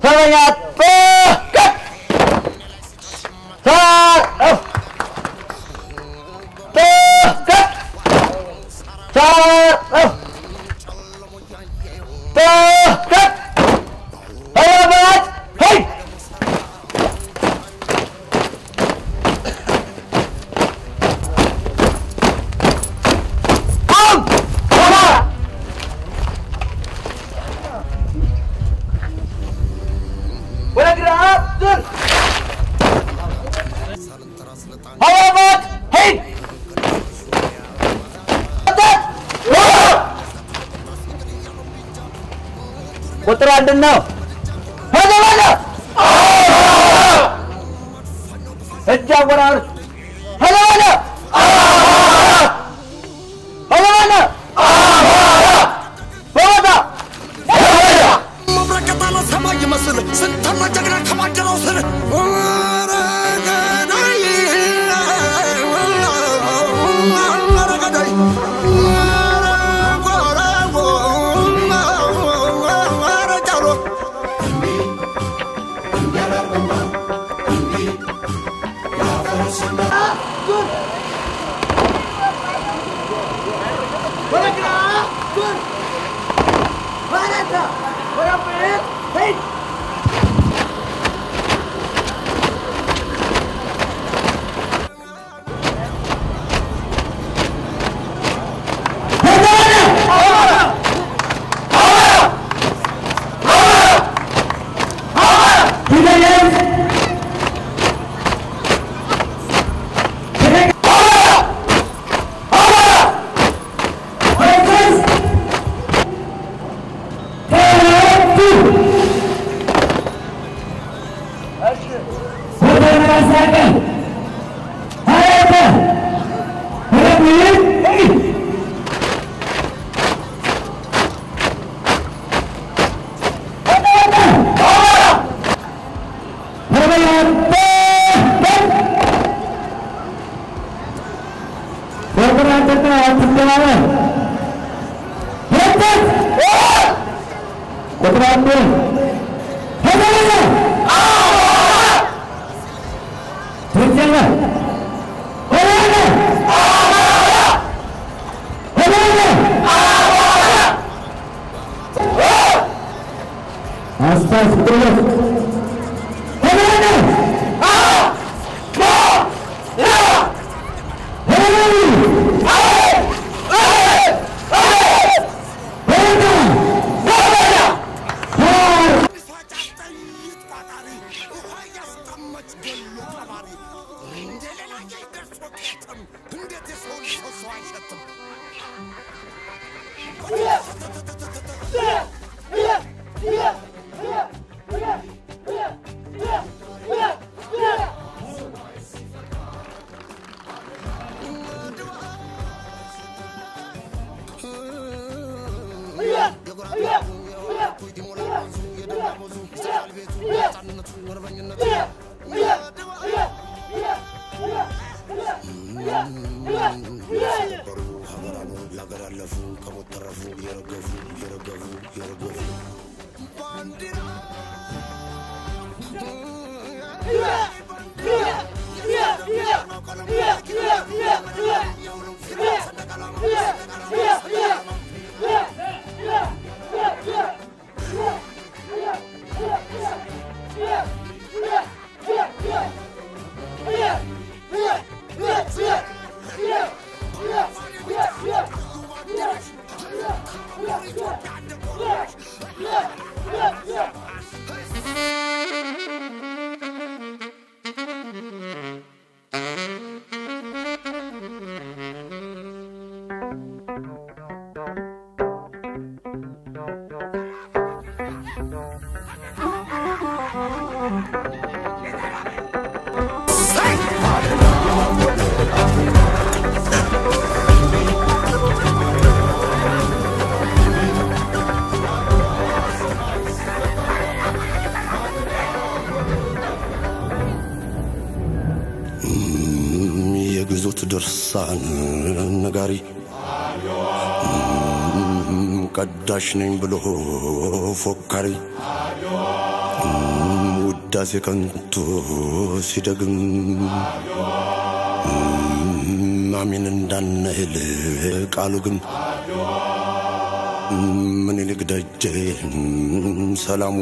ሰበኛ ጥቅት ሰ- ጥቅት ሰ- ጥቅት ሰበኛት ሄይ አም ሰባ ወደ ግራ ዙር ሀያባት ሂድ ቁጥር አንድ ነው ሄደባለ እጅ አወራርስ ሄደባለ ሄደባለ በቦታ መብረቅ የጣለ ሰማይ ይመስል ስንተና ጀግና ከማጀራው ስር ኧረ ገዳይ፣ ኧረ ገዳይ፣ ኧረ ጎራው፣ ኧረ ጃሎ ወደ ግራ ዙር ወደታ ወደ ፊት ሂድ ቁጥር አንድ ትክክል አስታስ ቁጥር ቢሷጫት ጥይት ቋጣሪ ውሃ እያስጠመች ገሎ ቀባሪ እንደ ሌላ ደርሶ ቄጥም እንዴት የሰው ልጅ ሰው ሰው አይሸትም ለሀገር ያለፉ ከሞት ተረፉ የረገፉ የረገፉ የረገፉ ባንዲራ የግዞት ድርሳን ነጋሪ ቀዳሽ ነኝ ብሎ ፎካሪ ውዳሴ ከንቱ ሲደግም አሚን እንዳንል ቃሉ ግን ምኒልክ ደጄ ሰላሙ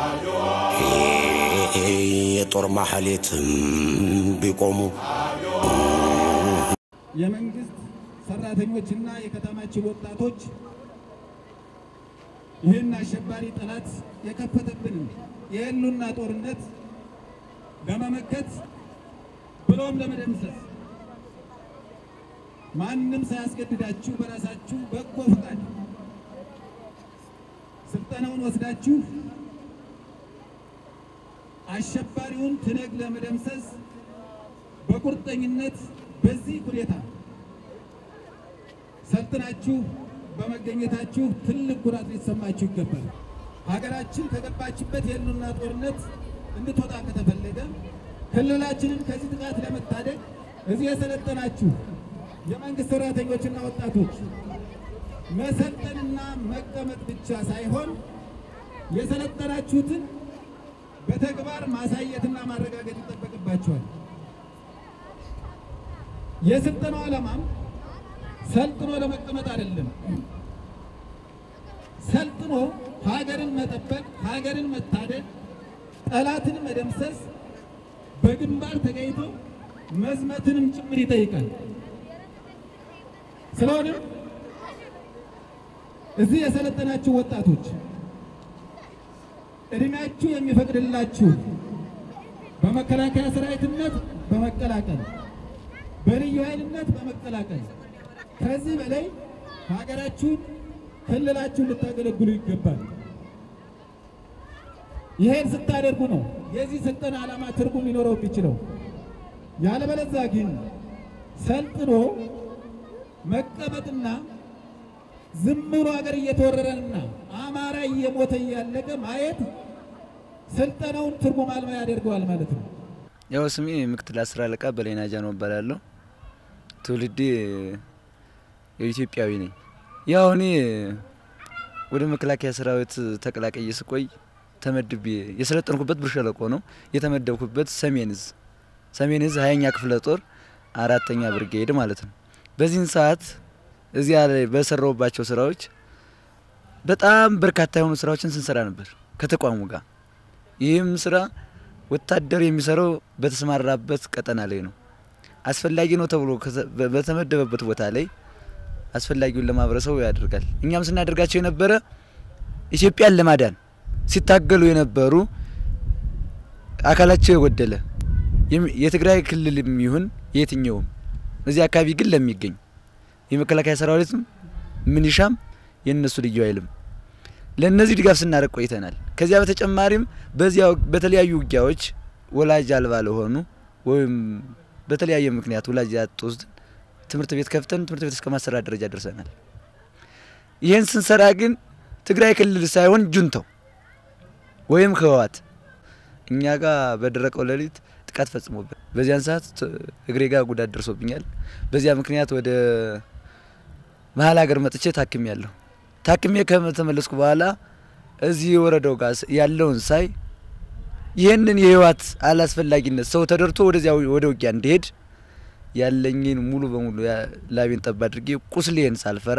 የጦር ማሐሌት ቢቆሙ የመንግስት ሰራተኞችና የከተማችን ወጣቶች ይህን አሸባሪ ጠላት የከፈተብን የህልውና ጦርነት ለመመከት ብሎም ለመደምሰስ ማንም ሳያስገድዳችሁ በራሳችሁ በጎ ፈቃድ ስልጠናውን ወስዳችሁ አሸባሪውን ትነግ ለመደምሰስ በቁርጠኝነት በዚህ ሁኔታ ሰልጥናችሁ በመገኘታችሁ ትልቅ ኩራት ሊሰማችሁ ይገባል። ሀገራችን ከገባችበት የህልውና ጦርነት እንድትወጣ ከተፈለገ ክልላችንን ከዚህ ጥቃት ለመታደግ እዚህ የሰለጠናችሁ የመንግስት ሰራተኞችና ወጣቶች መሰልጠንና መቀመጥ ብቻ ሳይሆን የሰለጠናችሁትን በተግባር ማሳየትና ማረጋገጥ ይጠበቅባቸዋል። የስልጠናው ዓላማም ሰልጥኖ ለመቀመጥ አይደለም። ሰልጥኖ ሀገርን መጠበቅ፣ ሀገርን መታደግ፣ ጠላትን መደምሰስ፣ በግንባር ተገኝቶ መዝመትንም ጭምር ይጠይቃል። ስለሆነም እዚህ የሰለጠናችሁ ወጣቶች እድሜያችሁ የሚፈቅድላችሁ በመከላከያ ሰራዊትነት በመቀላቀል በልዩ ኃይልነት በመቀላቀል ከዚህ በላይ ሀገራችሁን ክልላችሁን ልታገለግሉ ይገባል። ይሄን ስታደርጉ ነው የዚህ ስልጠና ዓላማ ትርጉም ሊኖረው የሚችለው። ያለበለዚያ ግን ሰልጥኖ መቀመጥና ዝም ብሎ ሀገር እየተወረረንና አማራ እየሞተ እያለቀ ማየት ስልጠናውን ትርጉም አልባ ያደርገዋል ማለት ነው። ያው ስሜ ምክትል አስር አለቃ በላይና ጃኖ እባላለሁ። ትውልዴ የኢትዮጵያዊ ነኝ። ያው እኔ ወደ መከላከያ ሰራዊት ተቀላቀየ ስቆይ ተመድቤ የሰለጠንኩበት ብር ሸለቆ ነው። የተመደብኩበት ሰሜን እዝ ሰሜን እዝ ሀያኛ ክፍለ ጦር አራተኛ ብርጌድ ማለት ነው። በዚህን ሰዓት እዚያ ላይ በሰራውባቸው ስራዎች በጣም በርካታ የሆኑ ስራዎችን ስንሰራ ነበር ከተቋሙ ጋር። ይህም ስራ ወታደር የሚሰራው በተሰማራበት ቀጠና ላይ ነው። አስፈላጊ ነው ተብሎ በተመደበበት ቦታ ላይ አስፈላጊውን ለማህበረሰቡ ያደርጋል። እኛም ስናደርጋቸው የነበረ ኢትዮጵያን ለማዳን ሲታገሉ የነበሩ አካላቸው የጎደለ የትግራይ ክልልም ይሁን የትኛውም እዚህ አካባቢ ግን ለሚገኝ የመከላከያ ሰራዊትም ምንሻም የእነሱ ልዩ ኃይልም ለእነዚህ ድጋፍ ስናደርግ ቆይተናል። ከዚያ በተጨማሪም በዚያ በተለያዩ ውጊያዎች ወላጅ አልባ ለሆኑ ወይም በተለያየ ምክንያት ወላጅ ያጡ ትምህርት ቤት ከፍተን ትምህርት ቤት እስከ ማሰራት ደረጃ ደርሰናል። ይህን ስንሰራ ግን ትግራይ ክልል ሳይሆን ጁንተው ወይም ህወሓት እኛ ጋር በደረቀው ሌሊት ጥቃት ፈጽሞብን በዚያን ሰዓት እግሬ ጋር ጉዳት ደርሶብኛል። በዚያ ምክንያት ወደ መሀል ሀገር መጥቼ ታክሜ ያለሁ ታክሜ ከተመለስኩ በኋላ እዚህ ወረዳው ጋር ያለውን ሳይ ይህንን የህወሓት አላስፈላጊነት ሰው ተደርቶ ወደዚያ ወደ ውጊያ እንዲሄድ ያለኝን ሙሉ በሙሉ ላቤን ጠብ አድርጌ ቁስሌን ሳልፈራ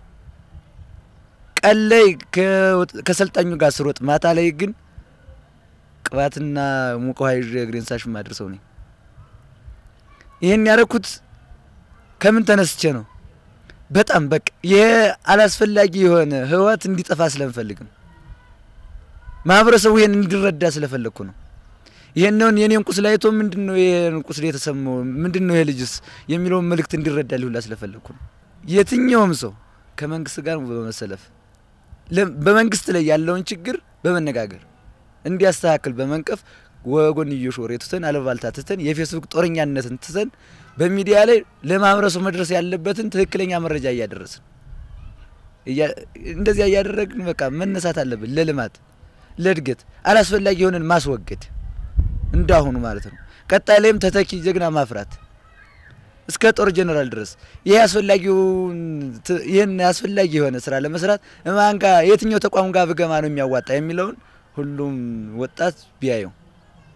ቀን ላይ ከሰልጣኙ ጋር ስሮጥ፣ ማታ ላይ ግን ቅባትና ሙቀ ውሃ ይዤ እግሬን ሳሽ ማድረሰው ነኝ። ይህን ያደረኩት ከምን ተነስቼ ነው? በጣም በቃ ይሄ አላስፈላጊ የሆነ ህይወት እንዲጠፋ ስለምፈልግ ነው። ማህበረሰቡ ይሄን እንዲረዳ ስለፈለግኩ ነው። ይሄንን የኔን ቁስል አይቶ ምንድን ነው ይሄን ቁስል የተሰማው ምንድን ነው ይሄ ልጅስ የሚለውን መልእክት እንዲረዳ ሊሁላ ስለፈለግኩ ነው። የትኛውም ሰው ከመንግስት ጋር በመሰለፍ በመንግስት ላይ ያለውን ችግር በመነጋገር እንዲያስተካክል በመንቀፍ ወጎንዮሽ ወሬ ትተን አለባልታ ትተን የፌስቡክ ጦረኛነትን ትተን በሚዲያ ላይ ለማህበረሰቡ መድረስ ያለበትን ትክክለኛ መረጃ እያደረስን እንደዚያ እያደረግን በቃ መነሳት አለብን። ለልማት ለእድገት አላስፈላጊ የሆነን ማስወገድ እንዳሁኑ ማለት ነው። ቀጣይ ላይም ተተኪ ጀግና ማፍራት እስከ ጦር ጀነራል ድረስ ይሄ አስፈላጊውን ይህን አስፈላጊ የሆነ ስራ ለመስራት ማን ጋር የትኛው ተቋም ጋር ብገማ ነው የሚያዋጣ የሚለውን ሁሉም ወጣት ቢያየው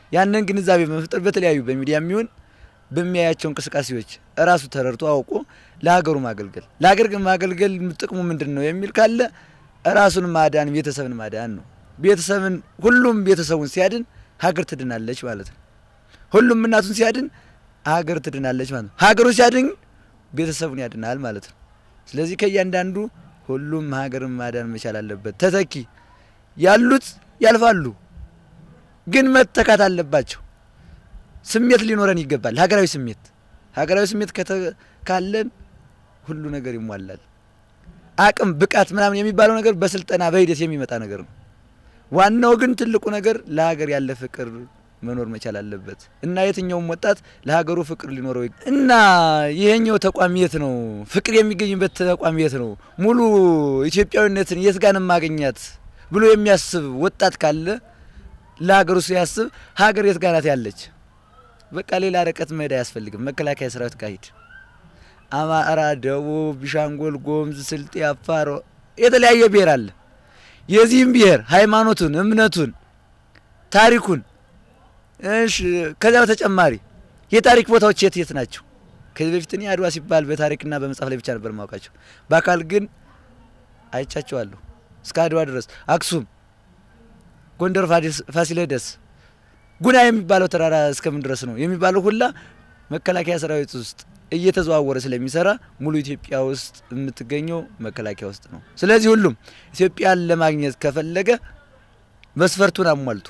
ያንን ግንዛቤ በመፍጠር በተለያዩ በሚዲያ የሚሆን በሚያያቸው እንቅስቃሴዎች እራሱ ተረድቶ አውቆ ለሀገሩ ማገልገል። ለሀገር ግን ማገልገል ጥቅሙ ምንድን ነው የሚል ካለ ራሱን ማዳን ቤተሰብን ማዳን ነው። ቤተሰብን ሁሉም ቤተሰቡን ሲያድን ሀገር ትድናለች ማለት ነው። ሁሉም እናቱን ሲያድን ሀገር ትድናለች ማለት ነው። ሀገሩን ሲያድን ቤተሰቡን ያድናል ማለት ነው። ስለዚህ ከእያንዳንዱ ሁሉም ሀገርን ማዳን መቻል አለበት። ተተኪ ያሉት ያልፋሉ፣ ግን መተካት አለባቸው። ስሜት ሊኖረን ይገባል። ሀገራዊ ስሜት ሀገራዊ ስሜት ከተ- ካለን ሁሉ ነገር ይሟላል። አቅም ብቃት ምናምን የሚባለው ነገር በስልጠና በሂደት የሚመጣ ነገር ነው። ዋናው ግን ትልቁ ነገር ለሀገር ያለ ፍቅር መኖር መቻል አለበት እና የትኛውም ወጣት ለሀገሩ ፍቅር ሊኖረው ይግ- እና ይሄኛው ተቋም የት ነው ፍቅር የሚገኝበት ተቋም የት ነው ሙሉ ኢትዮጵያዊነትን የት ጋር ነው ማገኛት ብሎ የሚያስብ ወጣት ካለ ለሀገሩ ሲያስብ ሀገር የት ጋር ናት ያለች በቃ ሌላ ርቀት መሄድ አያስፈልግም። መከላከያ ሰራዊት ጋር ሂድ። አማራ፣ ደቡብ፣ ቢሻንጎል፣ ጎምዝ፣ ስልጤ፣ አፋር የተለያየ ብሔር አለ። የዚህም ብሔር ሃይማኖቱን፣ እምነቱን፣ ታሪኩን እሺ፣ ከዚያ በተጨማሪ የታሪክ ቦታዎች የት የት ናቸው? ከዚህ በፊት እኔ አድዋ ሲባል በታሪክና በመጽሐፍ ላይ ብቻ ነበር ማውቃቸው። በአካል ግን አይቻቸዋለሁ። እስከ አድዋ ድረስ አክሱም፣ ጎንደር፣ ፋዲስ- ፋሲለደስ ጉና የሚባለው ተራራ እስከምን ድረስ ነው የሚባለው ሁላ መከላከያ ሰራዊት ውስጥ እየተዘዋወረ ስለሚሰራ ሙሉ ኢትዮጵያ ውስጥ የምትገኘው መከላከያ ውስጥ ነው። ስለዚህ ሁሉም ኢትዮጵያን ለማግኘት ከፈለገ መስፈርቱን አሟልቱ።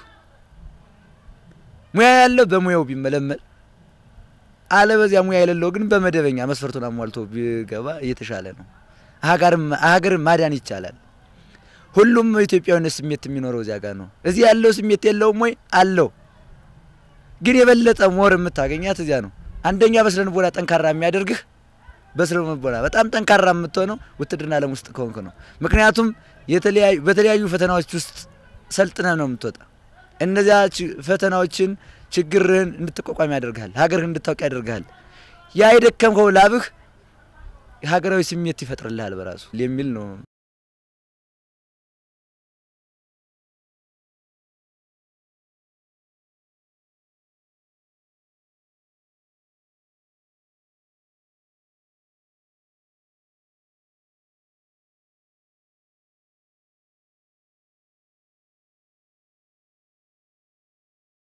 ሙያ ያለው በሙያው ቢመለመል፣ አለበዚያ ሙያ የሌለው ግን በመደበኛ መስፈርቱን አሟልቶ ቢገባ እየተሻለ ነው። ሀገርን ሀገርን ማዳን ይቻላል። ሁሉም ኢትዮጵያዊነት ስሜት የሚኖረው እዚያ ጋር ነው። እዚህ ያለው ስሜት የለውም ወይ? አለው። ግን የበለጠ ሞር የምታገኛት እዚያ ነው። አንደኛ በስነ ልቦና ጠንካራ የሚያደርግህ በስነ ልቦና በጣም ጠንካራ የምትሆነው ውትድርና ዓለም ውስጥ ከሆንክ ነው። ምክንያቱም የተለያዩ በተለያዩ ፈተናዎች ውስጥ ሰልጥነህ ነው የምትወጣ። እነዚያ ች- ፈተናዎችን ችግርህን እንድትቋቋም ያደርግሃል። ሀገርህን እንድታውቅ ያደርግሃል። ያ የደከምከው ላብህ ሀገራዊ ስሜት ይፈጥርልሃል በራሱ የሚል ነው።